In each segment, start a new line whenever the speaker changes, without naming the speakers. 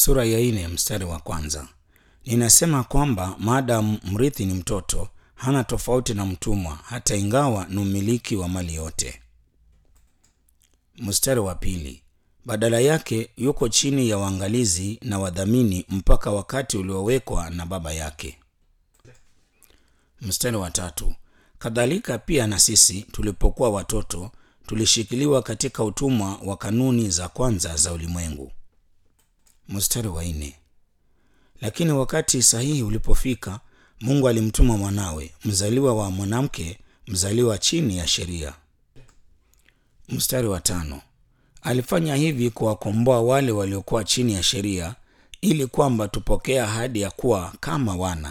sura ya nne mstari wa kwanza. Ninasema kwamba maadamu mrithi ni mtoto, hana tofauti na mtumwa, hata ingawa ni mmiliki wa mali yote. Mstari wa pili. Badala yake yuko chini ya waangalizi na wadhamini mpaka wakati uliowekwa na baba yake. Mstari wa tatu. Kadhalika pia na sisi tulipokuwa watoto tulishikiliwa katika utumwa wa kanuni za kwanza za ulimwengu. Mstari wa nne. Lakini wakati sahihi ulipofika, Mungu alimtuma mwanawe, mzaliwa wa mwanamke, mzaliwa chini ya sheria. Mstari wa tano. Alifanya hivi kuwakomboa wale waliokuwa chini ya sheria, ili kwamba tupokee ahadi ya kuwa kama wana.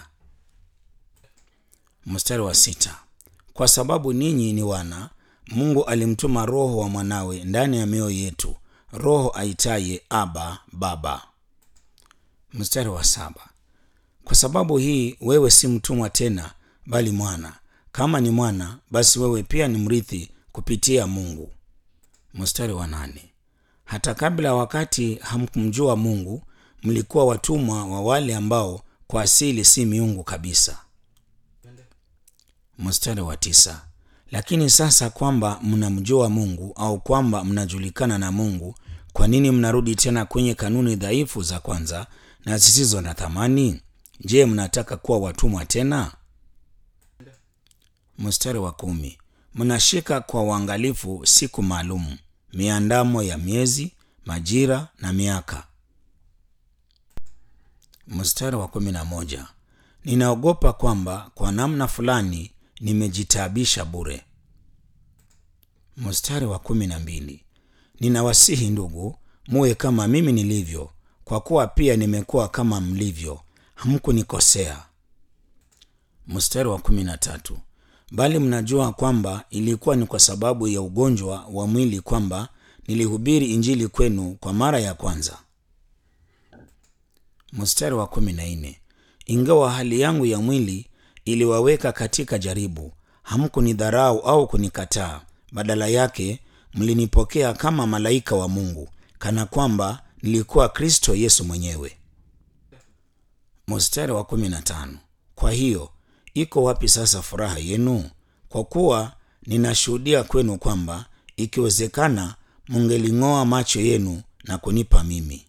Mstari wa sita. Kwa sababu ninyi ni wana, Mungu alimtuma Roho wa mwanawe ndani ya mioyo yetu, Roho aitaye Aba, Baba. Mstari wa saba. Kwa sababu hii wewe si mtumwa tena, bali mwana. Kama ni mwana, basi wewe pia ni mrithi kupitia Mungu. Mstari wa nane. Hata kabla ya wakati hamkumjua Mungu, mlikuwa watumwa wa wale ambao kwa asili si miungu kabisa. Mstari wa tisa. Lakini sasa kwamba mnamjua Mungu au kwamba mnajulikana na Mungu, kwa nini mnarudi tena kwenye kanuni dhaifu za kwanza na zisizo na thamani? Je, mnataka kuwa watumwa tena? Mstari wa kumi. Mnashika kwa uangalifu siku maalum, miandamo ya miezi, majira na miaka. Mstari wa kumi na moja. Ninaogopa kwamba kwa namna fulani nimejitaabisha bure. Mstari wa kumi na mbili. Ninawasihi ndugu, muwe kama mimi nilivyo, kwa kuwa pia nimekuwa kama mlivyo, hamkunikosea. Mstari wa kumi na tatu. Bali mnajua kwamba ilikuwa ni kwa sababu ya ugonjwa wa mwili kwamba nilihubiri Injili kwenu kwa mara ya kwanza. Mstari wa kumi na nne. Ingawa hali yangu ya mwili iliwaweka katika jaribu, hamkunidharau au kunikataa. Badala yake mlinipokea kama malaika wa Mungu, kana kwamba nilikuwa Kristo Yesu mwenyewe. Mstari wa kumi na tano. Kwa hiyo iko wapi sasa furaha yenu? Kwa kuwa ninashuhudia kwenu kwamba ikiwezekana, mungeling'oa macho yenu na kunipa mimi.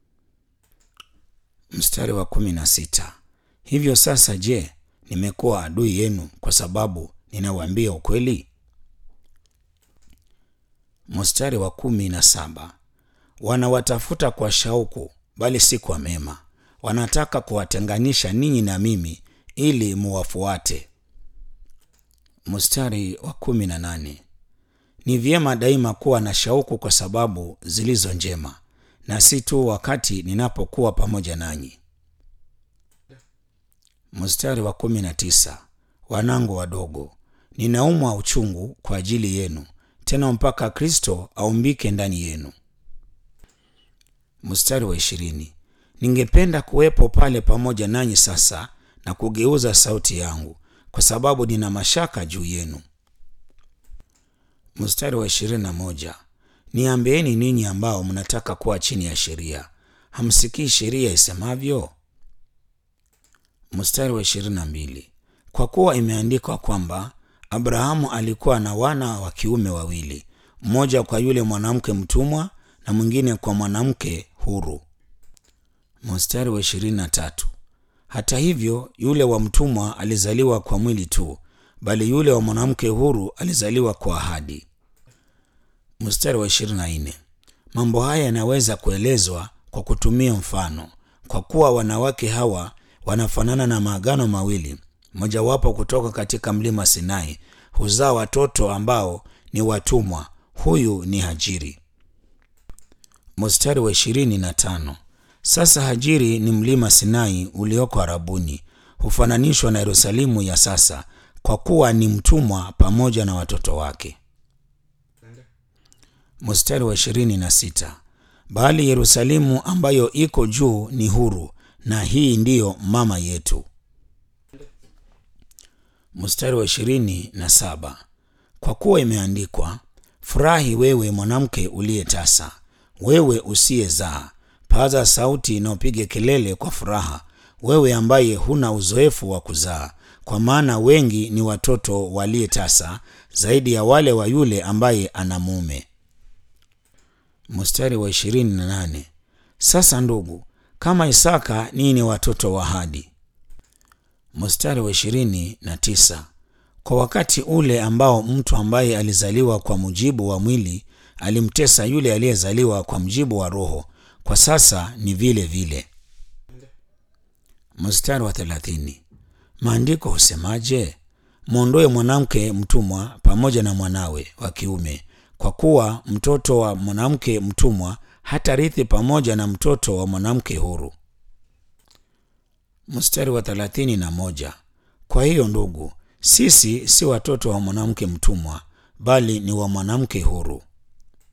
Mstari wa kumi na sita. Hivyo sasa, je, nimekuwa adui yenu kwa sababu ninawaambia ukweli? Mstari wa kumi na saba. Wanawatafuta kwa shauku, bali si kwa mema. Wanataka kuwatenganisha ninyi na mimi ili muwafuate. Mstari wa kumi na nane. Ni vyema daima kuwa na shauku kwa sababu zilizo njema, na si tu wakati ninapokuwa pamoja nanyi. Mstari wa kumi na tisa. Wanangu wadogo, ninaumwa uchungu kwa ajili yenu, tena mpaka Kristo aumbike ndani yenu. Mstari wa ishirini. Ningependa kuwepo pale pamoja nanyi sasa na kugeuza sauti yangu, kwa sababu nina mashaka juu yenu. Mstari wa ishirini na moja. Niambieni ninyi ambao mnataka kuwa chini ya sheria, hamsikii sheria isemavyo? Mstari wa ishirini na mbili. Kwa kuwa imeandikwa kwamba Abrahamu alikuwa na wana wa kiume wawili, mmoja kwa yule mwanamke mtumwa na mwingine kwa mwanamke huru. Mstari wa ishirini na tatu. Hata hivyo yule wa mtumwa alizaliwa kwa mwili tu, bali yule wa mwanamke huru alizaliwa kwa ahadi. Mstari wa ishirini na nne. Mambo haya yanaweza kuelezwa kwa kutumia mfano, kwa kuwa wanawake hawa wanafanana na maagano mawili, mojawapo kutoka katika mlima Sinai huzaa watoto ambao ni watumwa. Huyu ni Hajiri. Mstari wa ishirini na tano. Sasa Hajiri ni mlima Sinai ulioko Arabuni, hufananishwa na Yerusalemu ya sasa, kwa kuwa ni mtumwa pamoja na watoto wake. Mstari wa ishirini na sita. Bali Yerusalemu ambayo iko juu ni huru, na hii ndiyo mama yetu. Mstari wa ishirini na saba. Kwa kuwa imeandikwa, furahi wewe mwanamke uliye tasa, wewe usiyezaa, paza sauti na upige kelele kwa furaha, wewe ambaye huna uzoefu wa kuzaa, kwa maana wengi ni watoto waliye tasa zaidi ya wale wa yule ambaye ana mume. Mstari wa ishirini na nane. Sasa ndugu, kama Isaka ninyi ni watoto wa ahadi. Mstari wa ishirini na tisa. Kwa wakati ule ambao mtu ambaye alizaliwa kwa mujibu wa mwili alimtesa yule aliyezaliwa kwa mujibu wa roho, kwa sasa ni vile vile. Mstari wa thelathini. Maandiko husemaje? Mwondoe mwanamke mtumwa pamoja na mwanawe wa kiume, kwa kuwa mtoto wa mwanamke mtumwa hatarithi pamoja na mtoto wa mwanamke huru. Mstari wa thelathini na moja. Kwa hiyo ndugu, sisi si watoto wa mwanamke mtumwa, bali ni wa mwanamke huru.